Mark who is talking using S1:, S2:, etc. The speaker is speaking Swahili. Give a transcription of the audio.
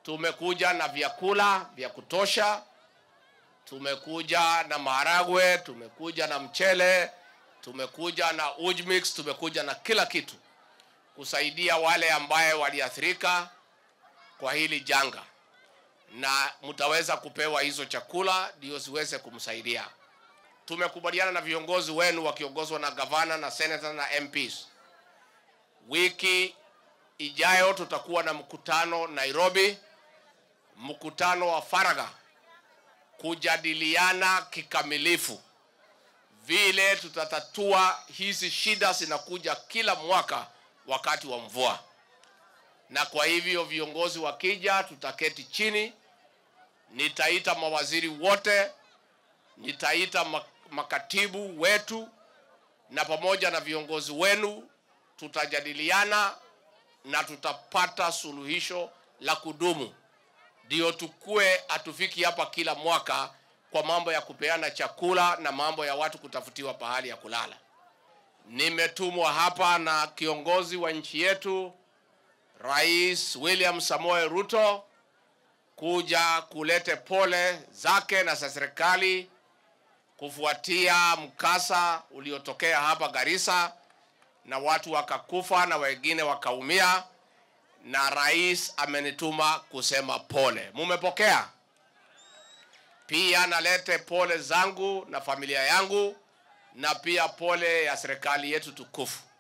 S1: tumekuja na vyakula vya kutosha, tumekuja na maharagwe, tumekuja na mchele, tumekuja na uji mix, tumekuja na kila kitu kusaidia wale ambaye waliathirika kwa hili janga, na mtaweza kupewa hizo chakula ndio ziweze kumsaidia. Tumekubaliana na viongozi wenu wakiongozwa na gavana na senator na MPs. Wiki ijayo tutakuwa na mkutano Nairobi, mkutano wa faragha kujadiliana kikamilifu vile tutatatua hizi shida zinakuja kila mwaka wakati wa mvua, na kwa hivyo viongozi wakija, tutaketi chini, nitaita mawaziri wote, nitaita makatibu wetu, na pamoja na viongozi wenu tutajadiliana na tutapata suluhisho la kudumu, ndio tukue hatufiki hapa kila mwaka kwa mambo ya kupeana chakula na mambo ya watu kutafutiwa pahali ya kulala. Nimetumwa hapa na kiongozi wa nchi yetu Rais William Samoei Ruto kuja kulete pole zake na za serikali kufuatia mkasa uliotokea hapa Garissa na watu wakakufa na wengine wakaumia, na rais amenituma kusema pole. Mumepokea? Pia nalete pole zangu na familia yangu na pia pole ya serikali yetu tukufu.